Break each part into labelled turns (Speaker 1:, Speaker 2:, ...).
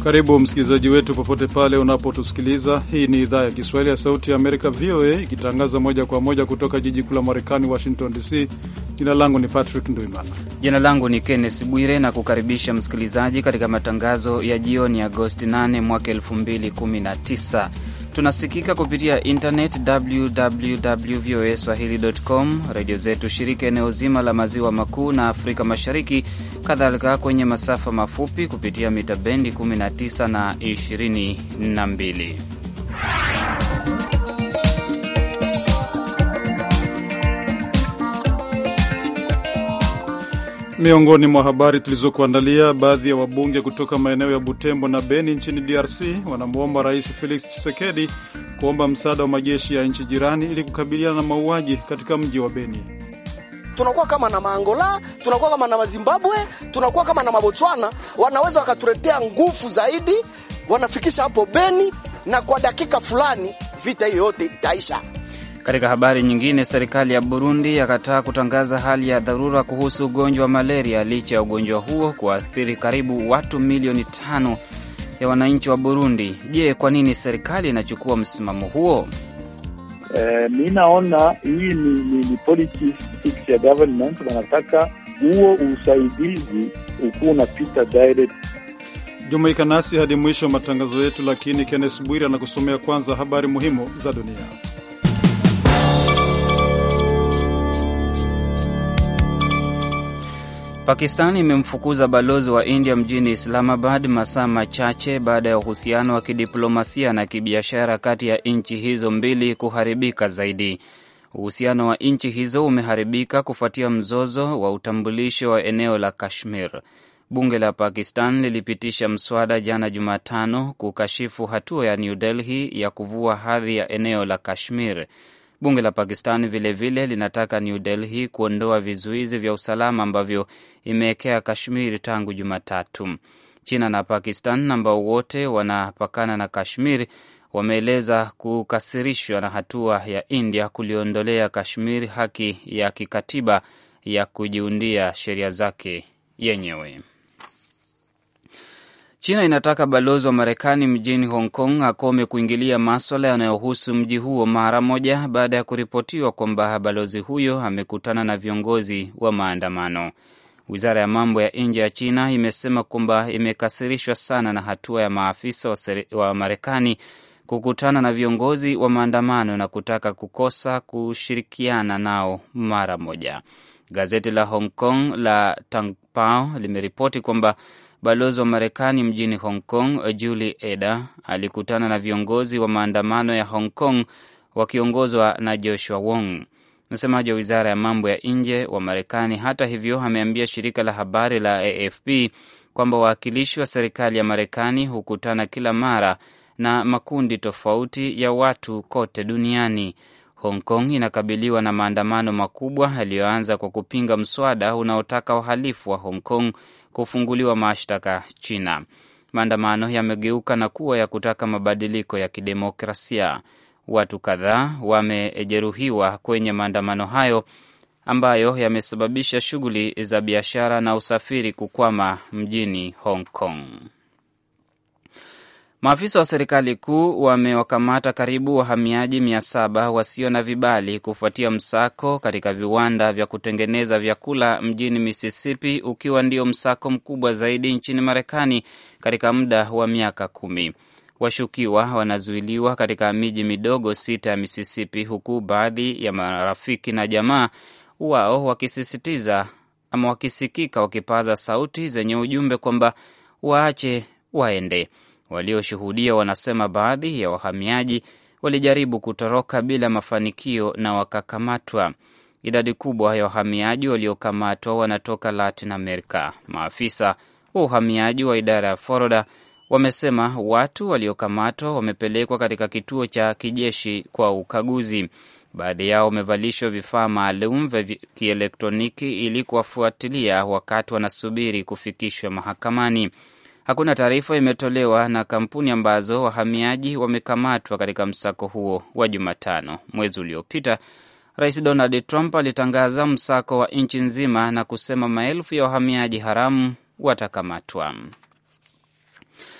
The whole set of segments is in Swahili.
Speaker 1: Karibu msikilizaji wetu popote pale unapotusikiliza. Hii ni idhaa ya Kiswahili ya Sauti ya Amerika, VOA, ikitangaza moja kwa moja kutoka jiji kuu la Marekani, Washington DC. Jina langu ni Patrick Nduimana.
Speaker 2: Jina langu ni Kenneth Bwire na kukaribisha msikilizaji katika matangazo ya jioni Agosti 8 mwaka 2019. Tunasikika kupitia internet www voa swahili.com, redio zetu shirika eneo zima la maziwa makuu na Afrika Mashariki, kadhalika kwenye masafa mafupi kupitia mita bendi 19 na 22.
Speaker 1: Miongoni mwa habari tulizokuandalia, baadhi ya wabunge kutoka maeneo ya Butembo na Beni nchini DRC wanamwomba Rais Felix Tshisekedi kuomba msaada wa majeshi ya nchi jirani ili kukabiliana na mauaji katika mji wa Beni.
Speaker 3: Tunakuwa kama na Maangola, tunakuwa kama na Mazimbabwe, tunakuwa kama na Mabotswana, wanaweza wakatuletea nguvu zaidi, wanafikisha hapo Beni, na kwa dakika fulani vita hiyo yote itaisha.
Speaker 2: Katika habari nyingine, serikali ya Burundi yakataa kutangaza hali ya dharura kuhusu ugonjwa wa malaria licha ya ugonjwa huo kuathiri karibu watu milioni tano ya wananchi wa Burundi. Je, kwa nini serikali inachukua msimamo huo?
Speaker 4: Eh, mi naona hii ni, ni, ni politics ya government. Wanataka huo usaidizi ukuwa unapita direct.
Speaker 1: Jumuika nasi hadi mwisho wa matangazo yetu, lakini Kennes Bwiri anakusomea kwanza habari muhimu za dunia.
Speaker 2: Pakistan imemfukuza balozi wa India mjini Islamabad masaa machache baada ya uhusiano wa kidiplomasia na kibiashara kati ya nchi hizo mbili kuharibika zaidi. Uhusiano wa nchi hizo umeharibika kufuatia mzozo wa utambulisho wa eneo la Kashmir. Bunge la Pakistan lilipitisha mswada jana Jumatano kukashifu hatua ya New Delhi ya kuvua hadhi ya eneo la Kashmir. Bunge la Pakistan vilevile vile linataka New Delhi kuondoa vizuizi vya usalama ambavyo imewekea Kashmir tangu Jumatatu. China na Pakistan ambao wote wanapakana na Kashmir wameeleza kukasirishwa na hatua ya India kuliondolea Kashmir haki ya kikatiba ya kujiundia sheria zake yenyewe. China inataka balozi wa Marekani mjini Hong Kong akome kuingilia maswala yanayohusu mji huo mara moja baada ya kuripotiwa kwamba balozi huyo amekutana na viongozi wa maandamano. Wizara ya mambo ya nje ya China imesema kwamba imekasirishwa sana na hatua ya maafisa wa Marekani kukutana na viongozi wa maandamano na kutaka kukosa kushirikiana nao mara moja. Gazeti la Hong Kong la Tangpao limeripoti kwamba balozi wa Marekani mjini Hong Kong Julie Eder alikutana na viongozi wa maandamano ya Hong Kong wakiongozwa na Joshua Wong. Msemaji wa wizara ya mambo ya nje wa Marekani, hata hivyo, ameambia shirika la habari la AFP kwamba wawakilishi wa serikali ya Marekani hukutana kila mara na makundi tofauti ya watu kote duniani. Hong Kong inakabiliwa na maandamano makubwa yaliyoanza kwa kupinga mswada unaotaka wahalifu wa Hong Kong kufunguliwa mashtaka China. Maandamano yamegeuka na kuwa ya kutaka mabadiliko ya kidemokrasia. Watu kadhaa wamejeruhiwa kwenye maandamano hayo ambayo yamesababisha shughuli za biashara na usafiri kukwama mjini Hong Kong. Maafisa wa serikali kuu wamewakamata karibu wahamiaji mia saba wasio na vibali kufuatia msako katika viwanda vya kutengeneza vyakula mjini Mississippi, ukiwa ndio msako mkubwa zaidi nchini Marekani katika muda wa miaka kumi. Washukiwa wanazuiliwa katika miji midogo sita ya Mississippi, huku baadhi ya marafiki na jamaa wao wakisisitiza ama wakisikika wakipaza sauti zenye ujumbe kwamba waache waende. Walioshuhudia wanasema baadhi ya wahamiaji walijaribu kutoroka bila mafanikio na wakakamatwa. Idadi kubwa ya wahamiaji waliokamatwa wanatoka Latin America. Maafisa wa uhamiaji wa idara ya Florida wamesema watu waliokamatwa wamepelekwa katika kituo cha kijeshi kwa ukaguzi. Baadhi yao wamevalishwa vifaa maalum vya kielektroniki ili kuwafuatilia wakati wanasubiri kufikishwa mahakamani. Hakuna taarifa imetolewa na kampuni ambazo wahamiaji wamekamatwa katika msako huo wa Jumatano. Mwezi uliopita, Rais Donald Trump alitangaza msako wa nchi nzima na kusema maelfu ya wahamiaji haramu watakamatwa.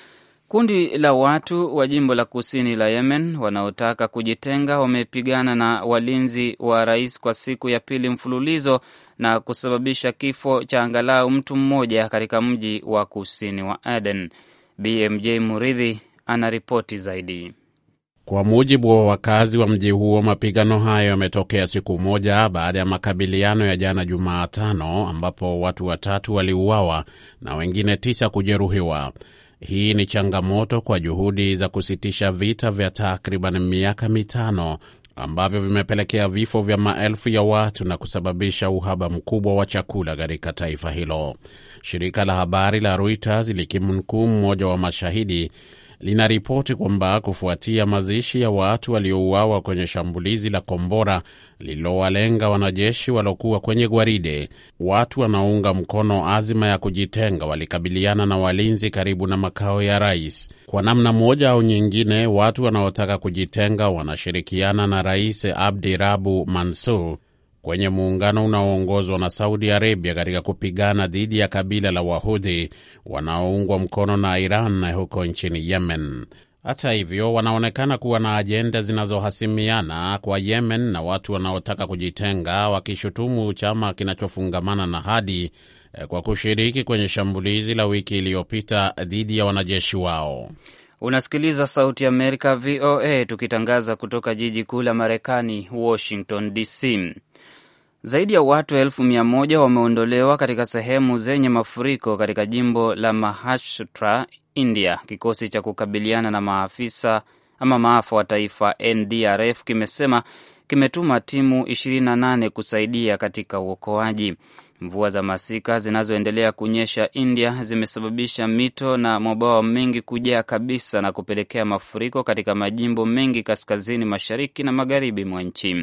Speaker 2: Kundi la watu wa jimbo la kusini la Yemen wanaotaka kujitenga wamepigana na walinzi wa rais kwa siku ya pili mfululizo na kusababisha kifo cha angalau mtu mmoja katika mji wa kusini wa Aden. BMJ Muridhi anaripoti zaidi.
Speaker 5: Kwa mujibu wa wakazi wa mji huo, mapigano hayo yametokea siku moja baada ya makabiliano ya jana Jumatano, ambapo watu watatu waliuawa na wengine tisa kujeruhiwa. Hii ni changamoto kwa juhudi za kusitisha vita vya takriban miaka mitano ambavyo vimepelekea vifo vya maelfu ya watu na kusababisha uhaba mkubwa wa chakula katika taifa hilo. Shirika la habari la Reuters likimnukuu mmoja wa mashahidi linaripoti kwamba kufuatia mazishi ya watu waliouawa kwenye shambulizi la kombora lililowalenga wanajeshi waliokuwa kwenye gwaride, watu wanaounga mkono azima ya kujitenga walikabiliana na walinzi karibu na makao ya rais. Kwa namna moja au nyingine, watu wanaotaka kujitenga wanashirikiana na Rais Abdi Rabu Mansur kwenye muungano unaoongozwa na Saudi Arabia katika kupigana dhidi ya kabila la Wahudhi wanaoungwa mkono na Iran huko nchini Yemen. Hata hivyo, wanaonekana kuwa na ajenda zinazohasimiana kwa Yemen na watu wanaotaka kujitenga, wakishutumu chama kinachofungamana na Hadi kwa kushiriki kwenye shambulizi la wiki iliyopita dhidi ya wanajeshi wao.
Speaker 2: Unasikiliza Sauti ya Amerika, VOA, tukitangaza kutoka jiji kuu la Marekani, Washington DC. Zaidi ya watu elfu mia moja wameondolewa katika sehemu zenye mafuriko katika jimbo la Maharashtra, India. Kikosi cha kukabiliana na maafisa ama maafa wa taifa NDRF kimesema kimetuma timu 28 kusaidia katika uokoaji. Mvua za masika zinazoendelea kunyesha India zimesababisha mito na mabwawa mengi kujaa kabisa na kupelekea mafuriko katika majimbo mengi kaskazini mashariki na magharibi mwa nchi.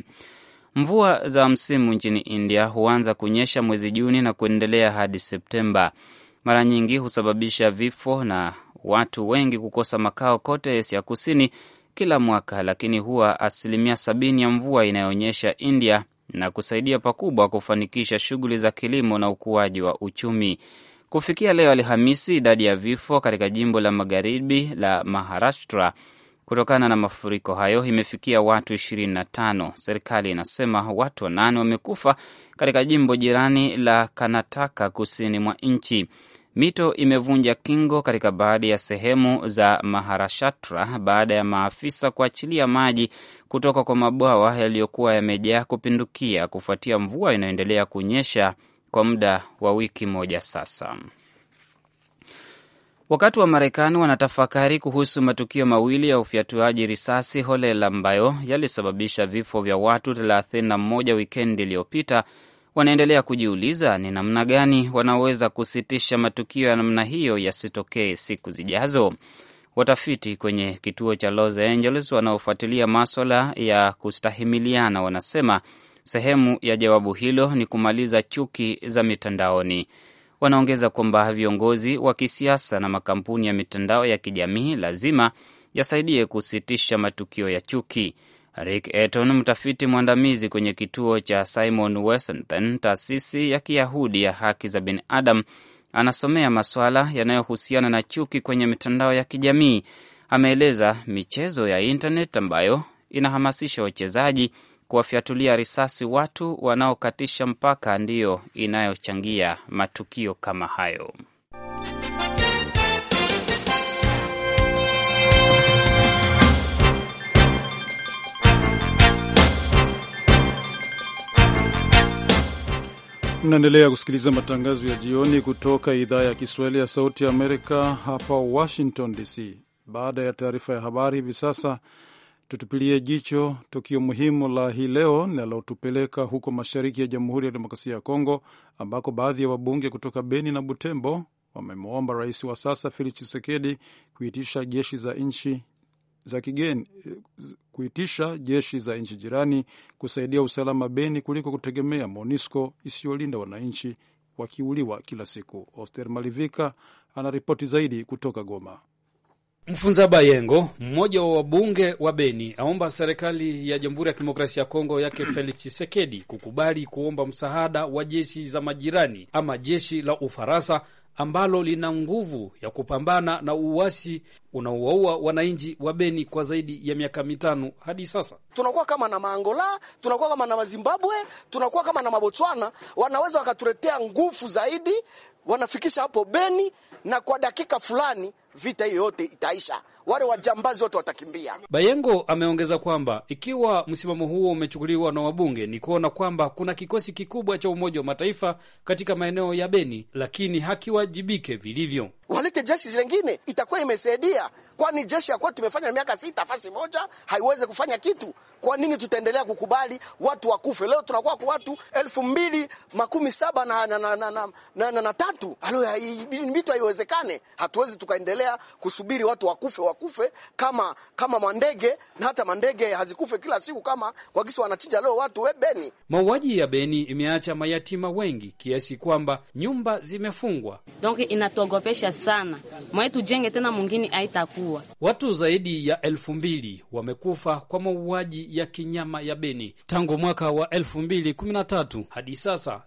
Speaker 2: Mvua za msimu nchini India huanza kunyesha mwezi Juni na kuendelea hadi Septemba. Mara nyingi husababisha vifo na watu wengi kukosa makao kote Asia Kusini kila mwaka, lakini huwa asilimia sabini ya mvua inayoonyesha India na kusaidia pakubwa kufanikisha shughuli za kilimo na ukuaji wa uchumi. Kufikia leo Alhamisi, idadi ya vifo katika jimbo la magharibi la Maharashtra kutokana na mafuriko hayo imefikia watu 25. Serikali inasema watu wanane wamekufa katika jimbo jirani la Karnataka kusini mwa nchi. Mito imevunja kingo katika baadhi ya sehemu za Maharashtra baada ya maafisa kuachilia maji kutoka kwa mabwawa yaliyokuwa yamejaa kupindukia kufuatia mvua inayoendelea kunyesha kwa muda wa wiki moja sasa. Wakati wa Marekani wanatafakari kuhusu matukio mawili ya ufyatuaji risasi holela ambayo yalisababisha vifo vya watu 31 wikendi iliyopita, wanaendelea kujiuliza ni namna gani wanaweza kusitisha matukio ya namna hiyo yasitokee siku zijazo. Watafiti kwenye kituo cha Los Angeles wanaofuatilia maswala ya kustahimiliana wanasema sehemu ya jawabu hilo ni kumaliza chuki za mitandaoni. Wanaongeza kwamba viongozi wa kisiasa na makampuni ya mitandao ya kijamii lazima yasaidie kusitisha matukio ya chuki. Rick Eaton, mtafiti mwandamizi kwenye kituo cha Simon Weston, taasisi ya Kiyahudi ya haki za binadamu, anasomea masuala yanayohusiana na chuki kwenye mitandao ya kijamii. Ameeleza michezo ya internet ambayo inahamasisha wachezaji kuwafyatulia risasi watu wanaokatisha mpaka ndiyo inayochangia matukio kama hayo.
Speaker 1: Mnaendelea kusikiliza matangazo ya jioni kutoka idhaa ya Kiswahili ya Sauti ya Amerika hapa Washington DC. Baada ya taarifa ya habari, hivi sasa tutupilie jicho tukio muhimu la hii leo linalotupeleka huko mashariki ya Jamhuri ya Demokrasia ya Kongo, ambako baadhi ya wabunge kutoka Beni na Butembo wamemwomba rais wa sasa Felix Tshisekedi kuitisha jeshi za nchi za kigeni kuitisha jeshi za nchi jirani kusaidia usalama Beni kuliko kutegemea MONUSCO isiyolinda wananchi wakiuliwa kila siku. Oster Malivika anaripoti zaidi kutoka Goma.
Speaker 6: Mfunza Bayengo, mmoja wa wabunge wa Beni, aomba serikali ya Jamhuri ya Kidemokrasia ya Kongo yake Felix Tshisekedi kukubali kuomba msaada wa jeshi za majirani ama jeshi la Ufaransa ambalo lina nguvu ya kupambana na uasi unaowaua wananchi wa Beni kwa zaidi ya miaka mitano hadi sasa.
Speaker 3: Tunakuwa kama na Maangola, tunakuwa kama na Mazimbabwe, tunakuwa kama na Mabotswana, wanaweza wakatuletea nguvu zaidi, wanafikisha hapo Beni, na kwa dakika fulani vita hiyo yote itaisha, wale wajambazi wote watakimbia.
Speaker 6: Bayengo ameongeza kwamba ikiwa msimamo huo umechukuliwa na wabunge, ni kuona kwamba kuna kikosi kikubwa cha Umoja wa Mataifa katika maeneo ya Beni, lakini hakiwajibike vilivyo.
Speaker 3: Walete jeshi lingine, itakuwa imesaidia, kwani jeshi ya kwetu imefanya miaka sita fasi moja, haiwezi kufanya kitu. Kwa nini tutaendelea kukubali watu wakufe? Leo tunakuwa kwa watu elfu mbili makumi saba na, na, na, na, na, na, na, na tatu. Alo, vitu haiwezekane. Hatuwezi tukaendelea kusubiri watu wakufe wakufe kama kama mandege, na hata mandege hazikufe kila siku kama kwa kisi wanachinja leo watu we Beni.
Speaker 6: Mauaji ya Beni imeacha mayatima wengi kiasi kwamba nyumba zimefungwa.
Speaker 7: Donc inatuogopesha sana mwae, tujenge tena mwingine haitakuwa.
Speaker 6: Watu zaidi ya elfu mbili wamekufa kwa mauaji ya kinyama ya Beni tangu mwaka wa elfu mbili kumi na tatu hadi sasa.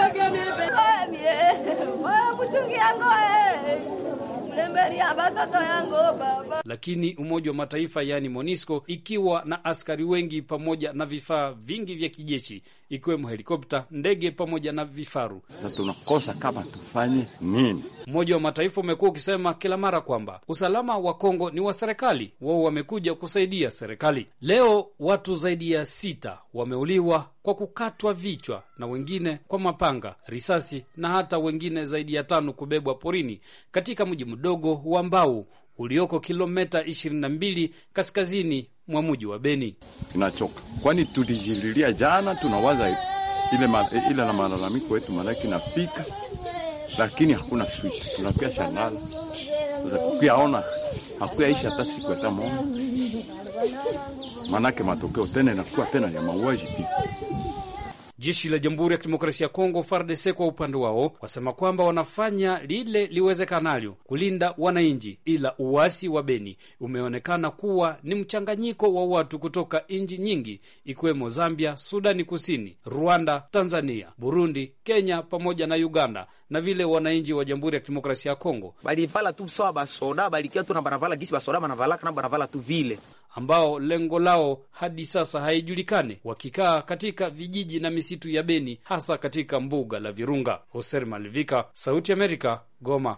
Speaker 6: Lakini Umoja wa Mataifa yaani MONUSCO ikiwa na askari wengi pamoja na vifaa vingi vya kijeshi ikiwemo helikopta, ndege pamoja na vifaru.
Speaker 8: Sasa tunakosa kama tufanye nini?
Speaker 6: Umoja wa Mataifa umekuwa ukisema kila mara kwamba usalama wa Kongo ni wa serikali, wao wamekuja kusaidia serikali. Leo watu zaidi ya sita wameuliwa kwa kukatwa vichwa na wengine kwa mapanga, risasi na hata wengine zaidi ya tano kubebwa porini katika mji mdogo wa Mbau ulioko kilomita 22 kaskazini mwa mji wa Beni.
Speaker 8: Tunachoka kwani tulijililia jana, tunawaza ile, ma, ile na malalamiko yetu malaki nafika, lakini hakuna switch, tunakuya shangala sasa kukuyaona hakuyaisha hata siku hata moja, manake matokeo tena inakuwa tena ya mauaji tu.
Speaker 6: Jeshi la Jamhuri ya Kidemokrasia ya Kongo FARDC kwa upande wao wasema kwamba wanafanya lile liwezekanalo kulinda wananchi, ila uasi wa Beni umeonekana kuwa ni mchanganyiko wa watu kutoka nchi nyingi ikiwemo Zambia, Sudani Kusini, Rwanda, Tanzania, Burundi, Kenya pamoja na Uganda na vile wananchi wa Jamhuri ya Kidemokrasia ya Kongo
Speaker 9: balivala tu sawa basoda balikia tu na banavala gisi basoda banavalaka na banavala tu vile
Speaker 6: ambao lengo lao hadi sasa haijulikane, wakikaa katika vijiji na misitu ya Beni, hasa katika mbuga la Virunga. Hoser Malivika, Sauti ya Amerika, Goma.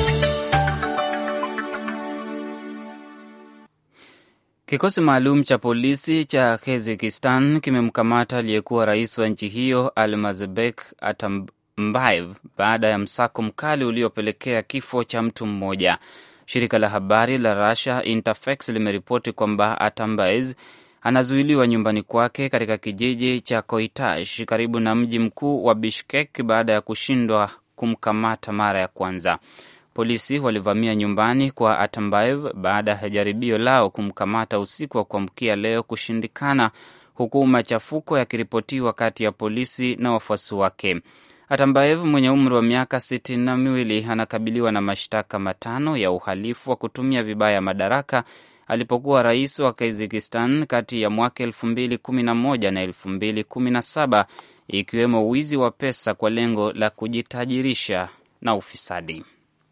Speaker 2: Kikosi maalum cha polisi cha Kazakistan kimemkamata aliyekuwa rais wa nchi hiyo Almazbek Atambayev baada ya msako mkali uliopelekea kifo cha mtu mmoja. Shirika la habari la Russia Interfax limeripoti kwamba Atambayev anazuiliwa nyumbani kwake katika kijiji cha Koitash karibu na mji mkuu wa Bishkek baada ya kushindwa kumkamata mara ya kwanza. Polisi walivamia nyumbani kwa Atambayev baada ya jaribio lao kumkamata usiku wa kuamkia leo kushindikana, huku machafuko yakiripotiwa kati ya polisi na wafuasi wake. Atambayev mwenye umri wa miaka sitini na miwili anakabiliwa na mashtaka matano ya uhalifu wa kutumia vibaya madaraka alipokuwa rais wa Kazakistan kati ya mwaka elfu mbili kumi na moja na elfu mbili kumi na saba ikiwemo wizi wa pesa kwa lengo la kujitajirisha na ufisadi.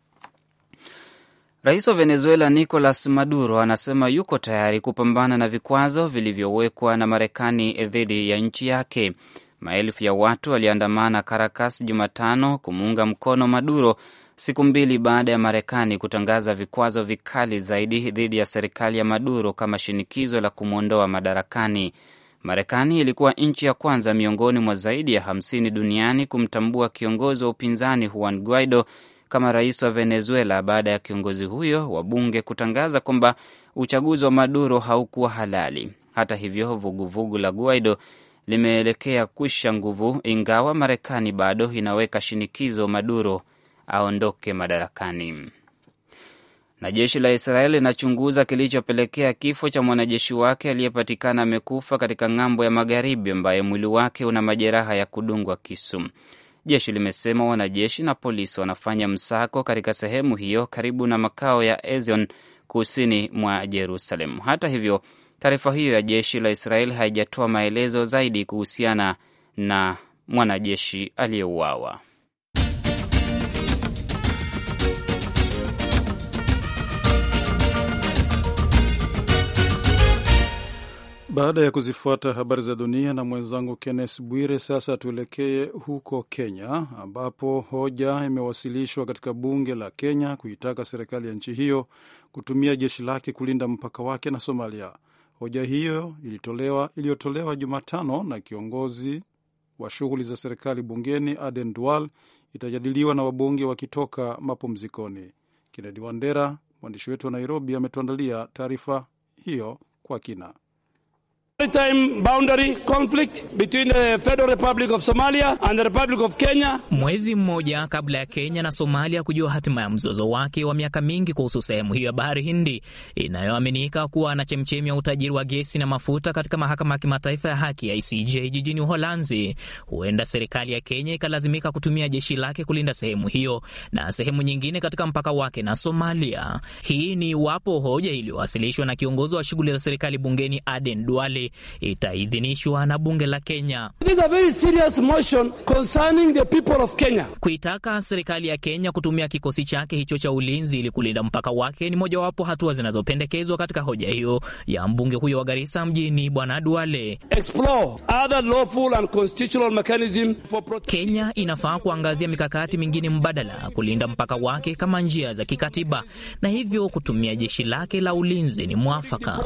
Speaker 2: Rais wa Venezuela Nicolas Maduro anasema yuko tayari kupambana na vikwazo vilivyowekwa na Marekani dhidi ya nchi yake. Maelfu ya watu waliandamana Caracas Jumatano kumuunga mkono Maduro siku mbili baada ya Marekani kutangaza vikwazo vikali zaidi dhidi ya serikali ya Maduro kama shinikizo la kumwondoa madarakani. Marekani ilikuwa nchi ya kwanza miongoni mwa zaidi ya hamsini duniani kumtambua kiongozi wa upinzani Juan Guaido kama rais wa Venezuela baada ya kiongozi huyo wa bunge kutangaza kwamba uchaguzi wa Maduro haukuwa halali. Hata hivyo, vuguvugu vugu la Guaido limeelekea kwisha nguvu, ingawa Marekani bado inaweka shinikizo Maduro aondoke madarakani. Na jeshi la Israeli linachunguza kilichopelekea kifo cha mwanajeshi wake aliyepatikana amekufa katika ng'ambo ya magharibi, ambaye mwili wake una majeraha ya kudungwa kisu. Jeshi limesema wanajeshi na polisi wanafanya msako katika sehemu hiyo karibu na makao ya Ezion kusini mwa Jerusalem. Hata hivyo, taarifa hiyo ya jeshi la Israeli haijatoa maelezo zaidi kuhusiana na mwanajeshi aliyeuawa.
Speaker 1: Baada ya kuzifuata habari za dunia na mwenzangu Kennes Bwire, sasa tuelekee huko Kenya ambapo hoja imewasilishwa katika bunge la Kenya kuitaka serikali ya nchi hiyo kutumia jeshi lake kulinda mpaka wake na Somalia. Hoja hiyo ilitolewa iliyotolewa Jumatano na kiongozi wa shughuli za serikali bungeni Aden Dual itajadiliwa na wabunge wakitoka mapumzikoni. Kennedy Wandera, mwandishi wetu wa Nairobi, ametuandalia taarifa hiyo kwa kina.
Speaker 10: Mwezi mmoja kabla ya Kenya na Somalia kujua hatima ya mzozo wake wa miaka mingi kuhusu sehemu hiyo ya bahari Hindi inayoaminika kuwa na chemchemi ya utajiri wa gesi na mafuta katika mahakama ya kimataifa ya haki ya ICJ jijini Uholanzi, huenda serikali ya Kenya ikalazimika kutumia jeshi lake kulinda sehemu hiyo na sehemu nyingine katika mpaka wake na Somalia. Hii ni iwapo hoja iliyowasilishwa na kiongozi wa shughuli za serikali bungeni Aden Duale itaidhinishwa na bunge la Kenya. Kuitaka serikali ya Kenya kutumia kikosi chake hicho cha ulinzi ili kulinda mpaka wake ni mojawapo hatua zinazopendekezwa katika hoja hiyo ya mbunge huyo wa Garissa mjini Bwana Duale. Kenya inafaa kuangazia mikakati mingine mbadala kulinda mpaka wake kama njia za kikatiba, na hivyo kutumia jeshi lake la ulinzi ni mwafaka.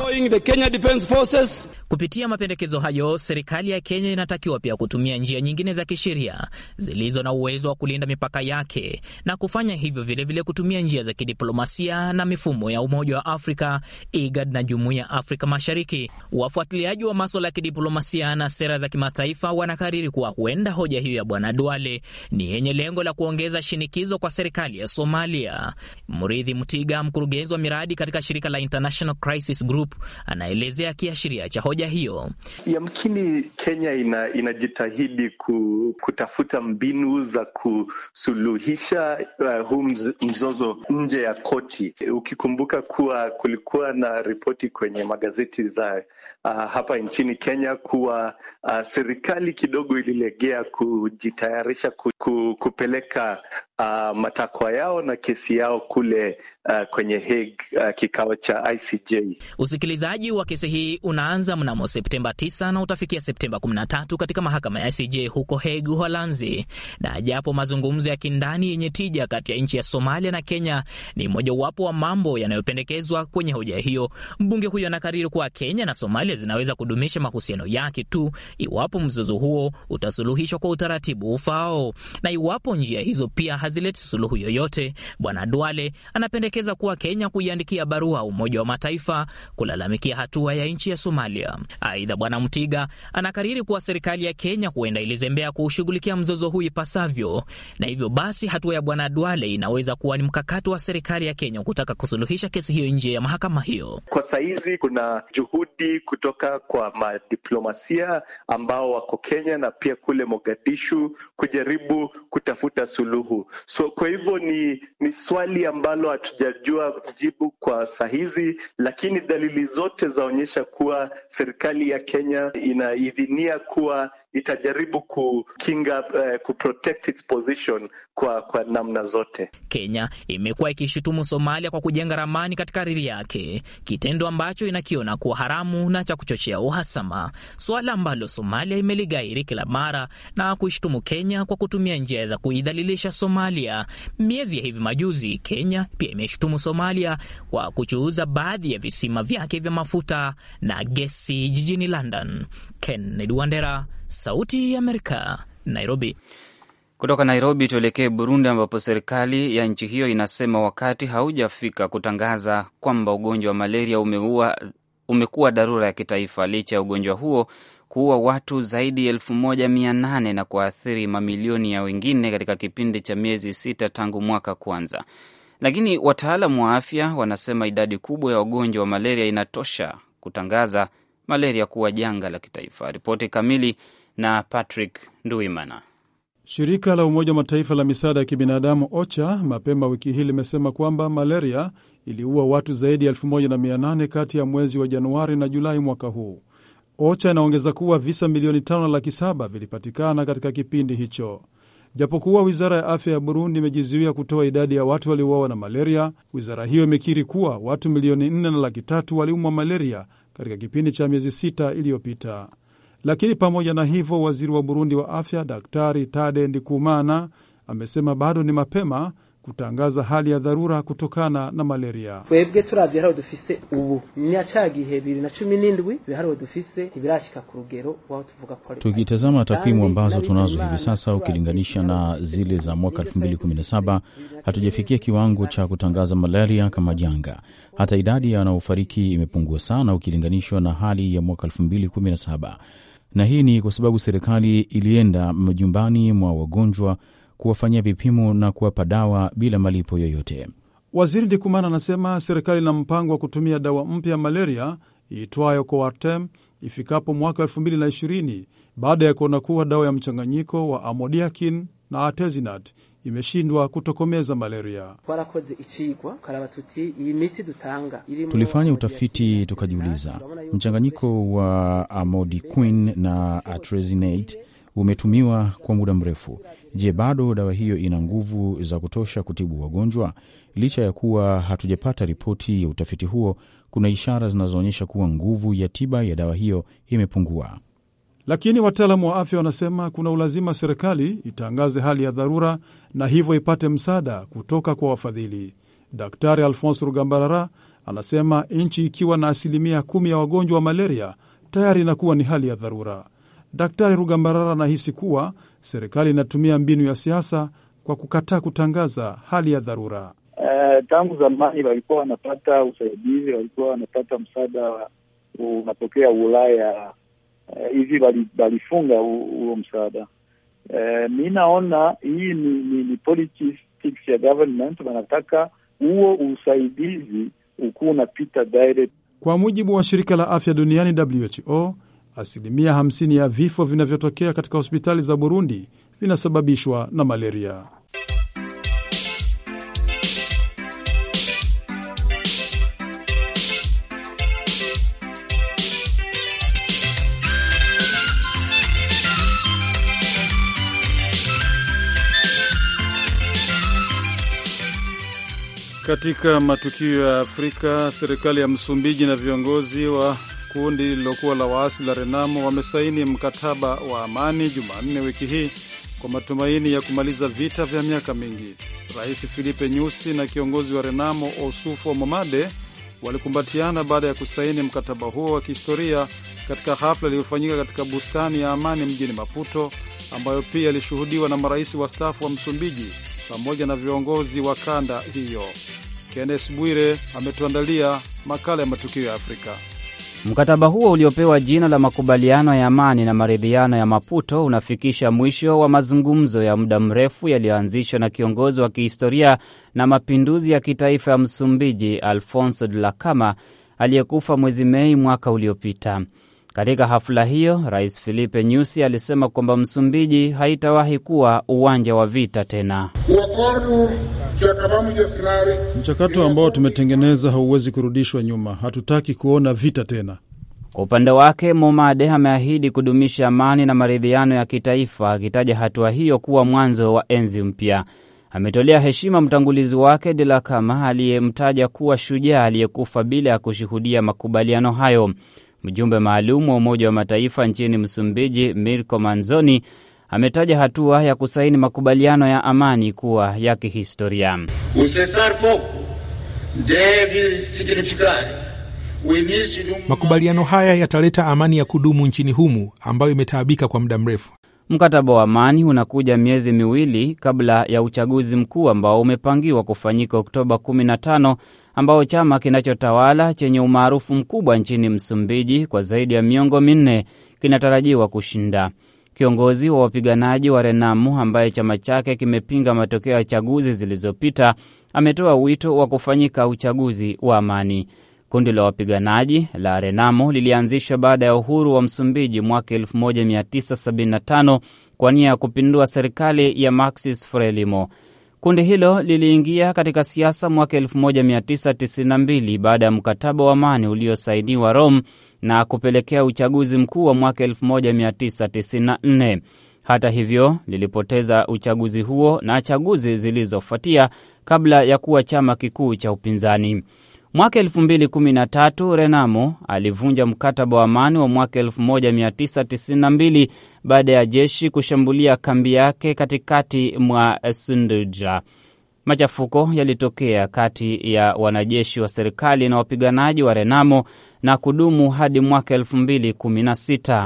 Speaker 10: Kupitia mapendekezo hayo, serikali ya Kenya inatakiwa pia kutumia njia nyingine za kisheria zilizo na uwezo wa kulinda mipaka yake na kufanya hivyo vilevile vile kutumia njia za kidiplomasia na mifumo ya Umoja wa Afrika, IGAD na Jumuiya ya Afrika Mashariki. Wafuatiliaji wa maswala ya kidiplomasia na sera za kimataifa wanakariri kuwa huenda hoja hiyo ya Bwana Duale ni yenye lengo la kuongeza shinikizo kwa serikali ya Somalia. Mridhi Mtiga, mkurugenzi wa miradi katika shirika la International Crisis Group, anaelezea kiashiria cha hoja hiyo.
Speaker 11: Yamkini Kenya ina, inajitahidi ku, kutafuta mbinu za kusuluhisha uh, huu mzozo nje ya koti, ukikumbuka kuwa kulikuwa na ripoti kwenye magazeti za uh, hapa nchini Kenya kuwa uh, serikali kidogo ililegea kujitayarisha ku, ku, kupeleka uh, matakwa yao na kesi yao kule uh, kwenye Hague uh, kikao cha ICJ.
Speaker 10: Usikilizaji wa kesi hii unaanza mnamo Septemba 9 na utafikia Septemba 13 katika mahakama ya ICJ huko Hague, Uholanzi. Na japo mazungumzo ya kindani yenye tija kati ya nchi ya Somalia na Kenya ni mojawapo wa mambo yanayopendekezwa kwenye hoja hiyo, mbunge huyo anakariri kuwa Kenya na Somalia zinaweza kudumisha mahusiano yake tu iwapo mzozo huo utasuluhishwa kwa utaratibu ufaao, na iwapo njia hizo pia hazileti suluhu yoyote, Bwana Duale anapendekeza kuwa Kenya kuiandikia barua Umoja wa Mataifa kulalamikia hatua ya nchi ya Somalia. Aidha, Bwana Mtiga anakariri kuwa serikali ya Kenya huenda ilizembea kuushughulikia mzozo huu ipasavyo, na hivyo basi hatua ya Bwana Duale inaweza kuwa ni mkakati wa serikali ya Kenya kutaka kusuluhisha kesi hiyo nje ya mahakama hiyo.
Speaker 11: Kwa saizi kuna juhudi kutoka kwa madiplomasia ambao wako Kenya na pia kule Mogadishu kujaribu kutafuta suluhu. So kwa hivyo ni, ni swali ambalo hatujajua jibu kwa sahizi, lakini dalili zote zaonyesha kuwa serikali ya Kenya inaidhinia kuwa itajaribu kukinga uh, kuprotect its position kwa, kwa namna zote.
Speaker 10: Kenya imekuwa ikishutumu Somalia kwa kujenga ramani katika ardhi yake, kitendo ambacho inakiona kuwa haramu na cha kuchochea uhasama, suala ambalo Somalia imeligairi kila mara na kuishutumu Kenya kwa kutumia njia za kuidhalilisha Somalia. Miezi ya hivi majuzi, Kenya pia imeshutumu Somalia kwa kuchuuza baadhi ya visima vyake vya mafuta na gesi jijini London. Kennedy Wandera, Sauti ya Amerika, Nairobi.
Speaker 2: Kutoka Nairobi tuelekee Burundi, ambapo serikali ya nchi hiyo inasema wakati haujafika kutangaza kwamba ugonjwa wa malaria umeua, umekuwa dharura ya kitaifa licha ya ugonjwa huo kuua watu zaidi ya elfu moja mia nane na kuathiri mamilioni ya wengine katika kipindi cha miezi sita tangu mwaka kwanza. Lakini wataalamu wa afya wanasema idadi kubwa ya wagonjwa wa malaria inatosha kutangaza malaria kuwa janga la kitaifa. Ripoti kamili na Patrick Nduimana.
Speaker 1: Shirika la Umoja wa Mataifa la misaada ya kibinadamu OCHA mapema wiki hii limesema kwamba malaria iliua watu zaidi ya 1800 kati ya mwezi wa Januari na Julai mwaka huu. OCHA inaongeza kuwa visa milioni tano laki saba vilipatikana katika kipindi hicho. Japokuwa wizara ya afya ya Burundi imejizuia kutoa idadi ya watu waliouawa na malaria, wizara hiyo imekiri kuwa watu milioni nne na laki tatu waliumwa malaria katika kipindi cha miezi sita iliyopita. Lakini pamoja na hivyo, waziri wa Burundi wa afya Daktari Tade Ndikumana amesema bado ni mapema kutangaza hali ya dharura kutokana na malaria.
Speaker 12: twebwe turavye hariho dufise ubu nya ca gihe bibiri na cumi n'indwi ibihariho dufise ntibirashika ku rugero wao tuvuga ko
Speaker 13: Tukitazama takwimu ambazo tunazo hivi sasa ukilinganisha na zile za mwaka 2017 hatujafikia kiwango cha kutangaza malaria kama janga. Hata idadi ya wanaofariki imepungua sana ukilinganishwa na hali ya mwaka 2017, na hii ni kwa sababu serikali ilienda majumbani mwa wagonjwa kuwafanyia vipimo na kuwapa dawa bila malipo yoyote.
Speaker 1: Waziri Ndikumana anasema serikali ina mpango wa kutumia dawa mpya ya malaria iitwayo Coartem ifikapo mwaka 2020 baada ya kuona kuwa dawa ya mchanganyiko wa amodiakin na artesunate imeshindwa kutokomeza malaria.
Speaker 12: twarakoze icigwa karaba tuti iyi miti dutanga irimwo
Speaker 13: Tulifanya utafiti tukajiuliza, mchanganyiko wa amodiquin na artesunate umetumiwa kwa muda mrefu. Je, bado dawa hiyo ina nguvu za kutosha kutibu wagonjwa? Licha ya kuwa hatujapata ripoti ya utafiti huo, kuna ishara zinazoonyesha kuwa nguvu ya tiba ya dawa hiyo imepungua.
Speaker 1: Lakini wataalamu wa afya wanasema kuna ulazima serikali itangaze hali ya dharura na hivyo ipate msaada kutoka kwa wafadhili. Daktari Alphonse Rugambarara anasema nchi ikiwa na asilimia kumi ya wagonjwa wa malaria tayari inakuwa ni hali ya dharura. Daktari Rugambarara anahisi kuwa serikali inatumia mbinu ya siasa kwa kukataa kutangaza hali ya dharura.
Speaker 4: Uh, tangu zamani walikuwa wanapata usaidizi, walikuwa wanapata msaada unatokea Ulaya hivi uh, walifunga huo msaada. Uh, mi naona hii ni, ni, ni politics ya government, wanataka huo usaidizi ukuwa unapita direct.
Speaker 1: Kwa mujibu wa shirika la afya duniani WHO, asilimia 50 ya vifo vinavyotokea katika hospitali za Burundi vinasababishwa na malaria. Katika matukio ya Afrika, serikali ya Msumbiji na viongozi wa kundi lililokuwa la waasi la Renamo wamesaini mkataba wa amani Jumanne wiki hii kwa matumaini ya kumaliza vita vya miaka mingi. Rais Filipe Nyusi na kiongozi wa Renamo Osufo Momade walikumbatiana baada ya kusaini mkataba huo wa kihistoria katika hafla iliyofanyika katika bustani ya amani mjini Maputo, ambayo pia ilishuhudiwa na marais wastaafu wa Msumbiji pamoja na viongozi wa kanda hiyo. Kennes Bwire ametuandalia makala ya matukio ya Afrika.
Speaker 2: Mkataba huo uliopewa jina la makubaliano ya amani na maridhiano ya Maputo unafikisha mwisho wa mazungumzo ya muda mrefu yaliyoanzishwa na kiongozi wa kihistoria na mapinduzi ya kitaifa ya Msumbiji Alfonso Dhlakama aliyekufa mwezi Mei mwaka uliopita. Katika hafla hiyo, Rais Filipe Nyusi alisema kwamba Msumbiji haitawahi kuwa uwanja wa vita tena.
Speaker 1: Mchakato ambao tumetengeneza hauwezi kurudishwa nyuma. Hatutaki kuona vita tena.
Speaker 2: Kwa upande wake, Momade ameahidi kudumisha amani na maridhiano ya kitaifa, akitaja hatua hiyo kuwa mwanzo wa enzi mpya. Ametolea heshima mtangulizi wake Dhlakama aliyemtaja kuwa shujaa aliyekufa bila ya kushuhudia makubaliano hayo. Mjumbe maalum wa Umoja wa Mataifa nchini Msumbiji, Mirko Manzoni, ametaja hatua ya kusaini makubaliano ya amani kuwa ya kihistoria.
Speaker 14: Makubaliano haya yataleta amani ya kudumu nchini humu ambayo imetaabika kwa muda mrefu.
Speaker 2: Mkataba wa amani unakuja miezi miwili kabla ya uchaguzi mkuu ambao umepangiwa kufanyika Oktoba 15 ambao chama kinachotawala chenye umaarufu mkubwa nchini Msumbiji kwa zaidi ya miongo minne kinatarajiwa kushinda. Kiongozi wa wapiganaji wa Renamu ambaye chama chake kimepinga matokeo ya chaguzi zilizopita ametoa wito wa kufanyika uchaguzi wa amani. Kundi la wapiganaji la Renamo lilianzishwa baada ya uhuru wa Msumbiji mwaka 1975 kwa nia ya kupindua serikali ya Marxis Frelimo. Kundi hilo liliingia katika siasa mwaka 1992 baada ya mkataba wa amani uliosainiwa Rome na kupelekea uchaguzi mkuu wa mwaka 1994. Hata hivyo, lilipoteza uchaguzi huo na chaguzi zilizofuatia kabla ya kuwa chama kikuu cha upinzani. Mwaka 2013 Renamo alivunja mkataba wa amani wa mwaka 1992 baada ya jeshi kushambulia kambi yake katikati mwa Sunduja. Machafuko yalitokea kati ya wanajeshi wa serikali na wapiganaji wa Renamo na kudumu hadi mwaka 2016.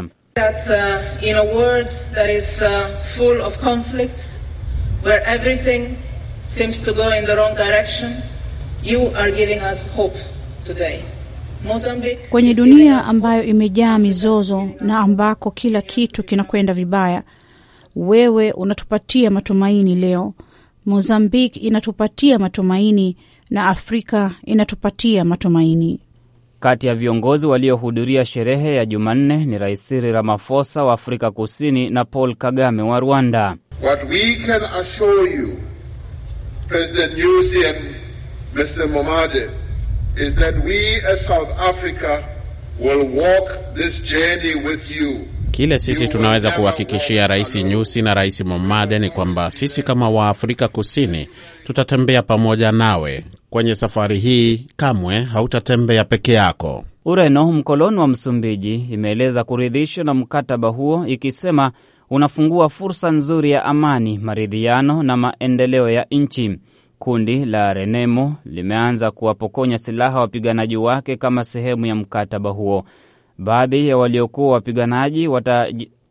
Speaker 15: Kwenye dunia ambayo imejaa mizozo na ambako kila kitu kinakwenda vibaya, wewe unatupatia matumaini leo. Mozambique inatupatia matumaini na Afrika inatupatia matumaini.
Speaker 2: Kati ya viongozi waliohudhuria sherehe ya Jumanne ni Rais Cyril Ramaphosa wa Afrika Kusini na Paul Kagame wa Rwanda.
Speaker 16: What we can assure you, President Nyusi and Mr. Momade, is that we as South Africa will walk this journey with you.
Speaker 5: Kile sisi tunaweza kuhakikishia Rais Nyusi na Rais Momade ni kwamba sisi kama Waafrika Kusini tutatembea pamoja nawe kwenye safari hii. Kamwe hautatembea peke yako.
Speaker 2: Ureno, mkoloni wa Msumbiji, imeeleza kuridhishwa na mkataba huo ikisema unafungua fursa nzuri ya amani, maridhiano na maendeleo ya nchi. Kundi la Renemo limeanza kuwapokonya silaha wapiganaji wake kama sehemu ya mkataba huo. Baadhi ya waliokuwa wapiganaji wata...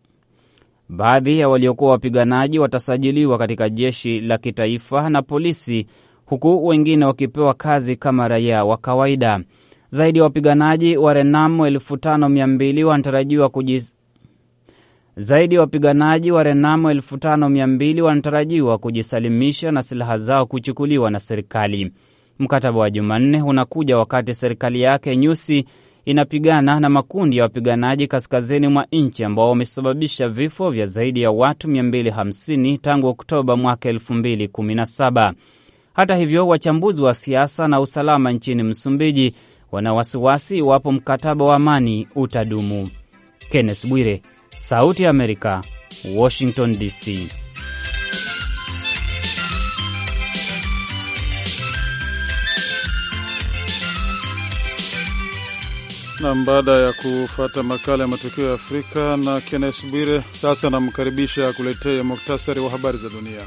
Speaker 2: baadhi ya waliokuwa wapiganaji watasajiliwa katika jeshi la kitaifa na polisi, huku wengine wakipewa kazi kama raia wa kawaida. Zaidi ya wapiganaji wa Renamo elfu tano mia mbili wanatarajiwa kujis... zaidi ya wapiganaji wa Renamo elfu tano mia mbili wanatarajiwa kujisalimisha na silaha zao kuchukuliwa na serikali. Mkataba wa Jumanne unakuja wakati serikali yake Nyusi inapigana na makundi ya wapiganaji kaskazini mwa nchi ambao wamesababisha vifo vya zaidi ya watu 250 tangu Oktoba mwaka 2017. Hata hivyo, wachambuzi wa siasa na usalama nchini Msumbiji wana wasiwasi iwapo mkataba wa amani utadumu. Kenneth Bwire, Sauti ya Amerika, Washington DC.
Speaker 1: Nam, baada ya kufata makala ya matukio ya Afrika na Kennes Bwire, sasa namkaribisha kuletea muktasari wa habari za dunia.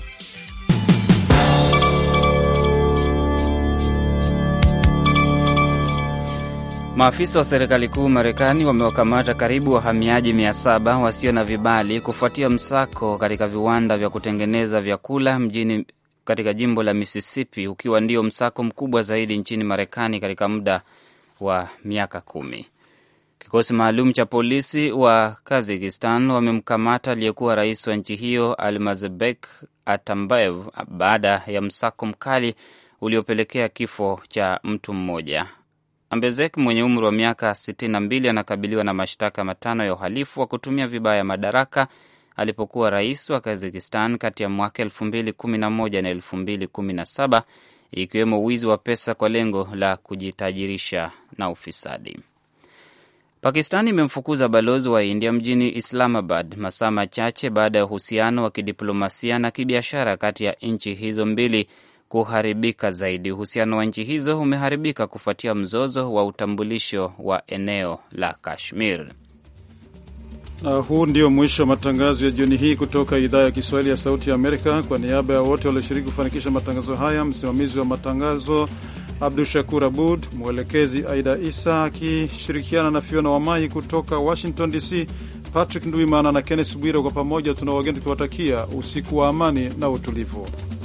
Speaker 2: Maafisa wa serikali kuu Marekani wamewakamata karibu wahamiaji 700 wasio na vibali kufuatia msako katika viwanda vya kutengeneza vyakula mjini katika jimbo la Mississippi, ukiwa ndio msako mkubwa zaidi nchini Marekani katika muda wa miaka kumi. Kikosi maalum cha polisi wa Kazakistan wamemkamata aliyekuwa rais wa nchi hiyo Almazbek Atambaev baada ya msako mkali uliopelekea kifo cha mtu mmoja. Ambezek mwenye umri wa miaka 62 anakabiliwa na mashtaka matano ya uhalifu wa kutumia vibaya madaraka alipokuwa rais wa Kazakistan kati ya mwaka 2011 na 2017 ikiwemo wizi wa pesa kwa lengo la kujitajirisha na ufisadi. Pakistani imemfukuza balozi wa India mjini Islamabad masaa machache baada ya uhusiano wa kidiplomasia na kibiashara kati ya nchi hizo mbili kuharibika zaidi. Uhusiano wa nchi hizo umeharibika kufuatia mzozo wa utambulisho wa eneo la Kashmir.
Speaker 1: Na huu ndio mwisho wa matangazo ya jioni hii kutoka idhaa ya Kiswahili ya Sauti ya Amerika. Kwa niaba ya wote walioshiriki kufanikisha matangazo haya, msimamizi wa matangazo Abdu Shakur Abud, mwelekezi Aida Isa akishirikiana na Fiona Wamai kutoka Washington DC, Patrick Ndwimana na Kennes Bwire, kwa pamoja tuna wageni tukiwatakia usiku wa amani na utulivu.